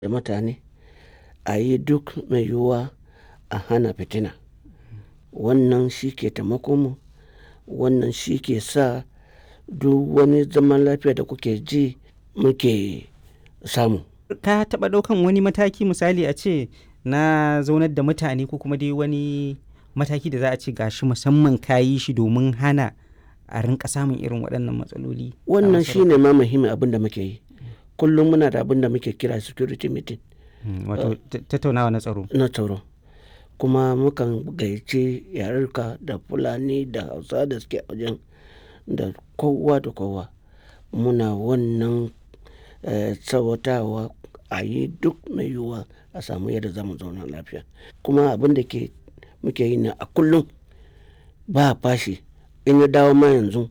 da mutane a yi duk mai yiwuwa a hana fitina wannan shi ke taimakonmu wannan shi ke sa duk wani zaman lafiya da kuke ji muke samu ka taɓa ɗaukan wani mataki misali a ce na zaunar da mutane ko kuma dai wani mataki da za a ce gashi musamman ka yi shi domin hana a rinka samun irin waɗannan matsaloli a wannan masarautar? shi ne ma muhimmin abin da muke yi kullum muna da abin da muke kira security meeting Mm, wato ta- tattaunawa na tsaro na tsaro kuma mukan gayyaci yarurka da fulani da hausa da suke a wajen da kowa da kowa muna wannan eh, tsawatawa a yi duk mai yiwuwa a samu yadda za mu zauna lafiya kuma abin da ke muke yi na a kullum ba fashi in ya dawo ma yanzu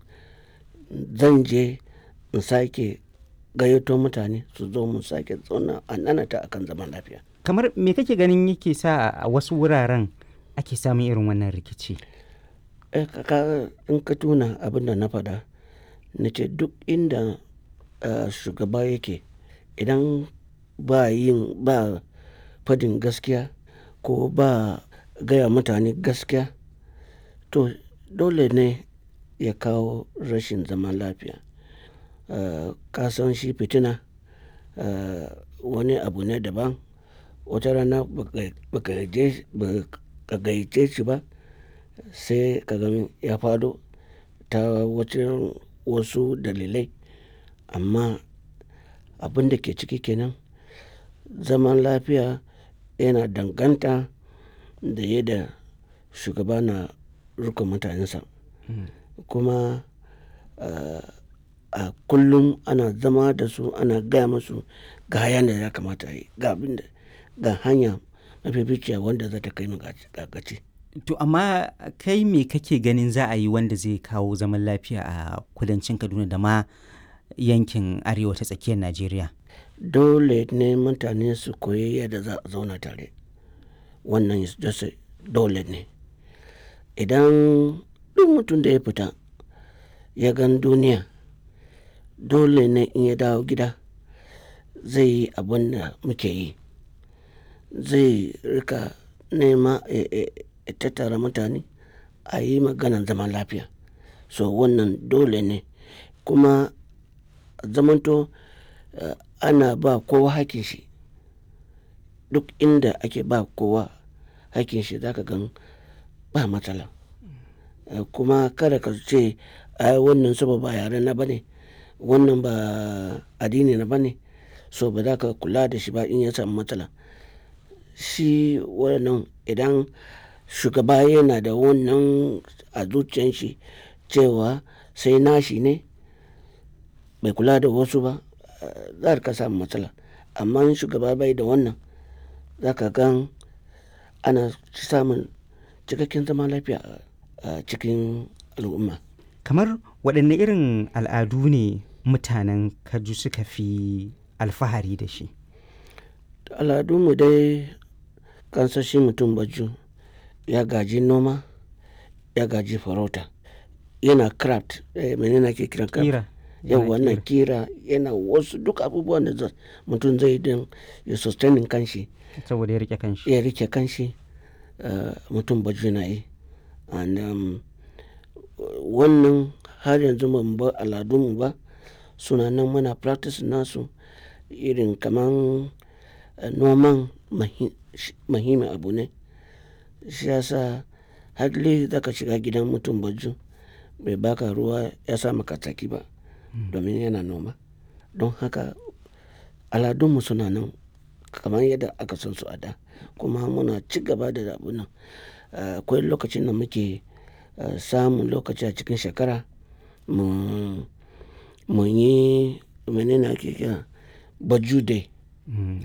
zan je in sake gayyato mutane su zo mu sake zauna a nanata akan zaman lafiya kamar me kake ganin yake sa a wasu wuraren ake samun irin wannan rikici Eh, ka- ka- in ka tuna abin da na faɗa na ce duk inda eh, shugaba yake idan ba yin ba fadin gaskiya ko ba gaya mutane gaskiya to dole ne ya kawo rashin zaman lafiya Eh, ka san shi fitina eh, wani abu ne daban wata rana baka- baka je- baka gayyace shi ba sai ka gani ya fado ta wacin wasu dalilai amma abin da ke ciki kenan zaman lafiya yana danganta da yadda shugaba na rika mutanensa kuma uh, a kullum ana zama da su ana gaya musu ga hayan da ya kamata a yi ga abin da ga hanya mafificiya wanda za ta kai mu ga ga gaci to amma kai me kake ganin za a yi wanda zai kawo zaman lafiya a kudancin kaduna da ma yankin arewa ta tsakiyar najeriya dole ne mutane su koyi yadda za a zauna tare wannan is just a- dole ne idan duk mutum da ya fita ya gan duniya dole ne in ya dawo gida zai yi abin da muke yi zai rika nema ya- ya ya tattara mutane a yi maganan zaman lafiya so wannan dole ne kuma zamanto eh, ana ba kowa hakin shi duk inda ake ba kowa hakin shi zaka gan ba matsala Eh, kuma kada ka ce ai wannan saboda ba yare na bane wannan ba addini na bane so ba za ka kula da shi ba in ya samu matsala shi wannan idan shugaba yana da wannan a zuciyan shi cewa sai nashi ne bai kula da wasu ba eh, za ka samu matsala amma in shugaba bai da wannan za ka gan ana samun cikakken zaman lafiya a- a cikin al'umma kamar waɗanne irin al'adu ne mutanen kaju suka fi alfahari da shi al'adunmu dai kansashi mutum baju ya gaji noma ya gaji farauta yana craft eh, menene ake kiran craft kira yau yana wannan kira. kira yana wasu duk abubuwan da za- mutum zai don ya sustaining kanshi saboda ya rike kanshi ya rike kanshi uh, mutum baju na yi and um, wannan har yanzu ban bar al'adunmu ba suna nan muna practice nasu irin kaman uh, noman mahi- shi- muhimmin abu ne shi yasa hadli zaka shiga gidan mutum baju bai baka ruwa ya sa maka tsaki ba domin yana noma don haka aladunmu suna nan kamar yadda aka san su a da kuma muna ci gaba da abu nan Eh, akwai lokacin da muke eh, samun lokaci a cikin shekara mu mu yi menene ake kira baju day Mm,